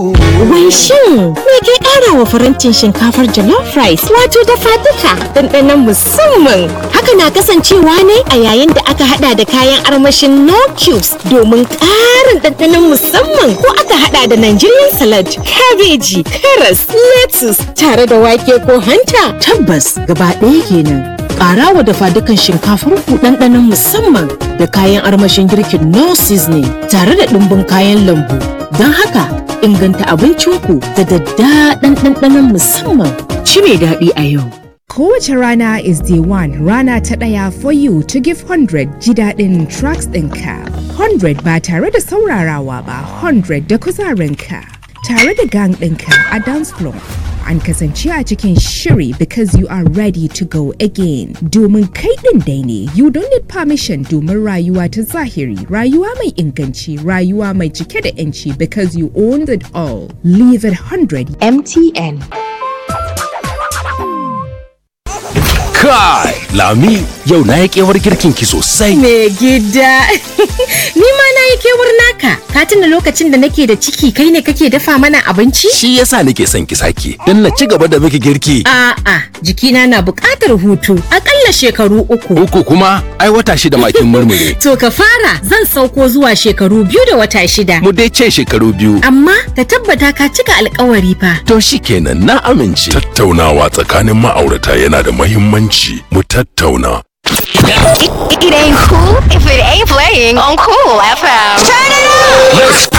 Wai shin me ke ƙara wa farantin shinkafar jollof rice wato dafa duka ɗanɗanon musamman. Haka na kasancewa ne a yayin da aka hada da kayan armashin no cubes domin ƙarin ɗanɗanon musamman ko aka hada da Nigerian salad, kabeji, karas, lettuce tare da wake ko hanta. Tabbas gaba ɗaya kenan. Ƙara wa dafa dukan shinkafar ku ɗanɗanon musamman da kayan armashin girkin no seasoning tare da ɗumbin kayan lambu. Don haka inganta abincinku da daddaɗan ɗanɗanon musamman. Ci mai daɗi a yau. Kowace rana is the one rana ta ɗaya for you to give 100 ji daɗin tracks ɗinka. 100 ba tare da saurarawa ba 100 da kuzarinka. Tare da gang ɗinka a dance floor. An kasance a cikin shiri because you are ready to go again. Domin kai ɗin dai ne, you don't need permission domin rayuwa ta zahiri, rayuwa mai inganci, rayuwa mai cike da 'yanci because you own it all. Leave it 100 MTN. Kai, Lami, yau na yi kewar girkin ki sosai. Me gida, ni ma na yi kewar naka, ka tuna lokacin da nake da ciki kai ne kake dafa mana abinci? Shi yasa nake son ki sake, don na ci gaba da miki girki. A'a, jikina na buƙatar hutu, aƙalla shekaru uku. Uku kuma, ai wata shida makin murmure. To ka fara zan sauko zuwa shekaru biyu da wata shida. Mu dai ce shekaru biyu. Amma ka tabbata ka cika alkawari fa. To shi kenan na amince. Tattaunawa tsakanin ma'aurata yana da mahimmanci mu tattauna. It, it ain't cool if it ain't playing on Cool FM. Turn it up! Let's go!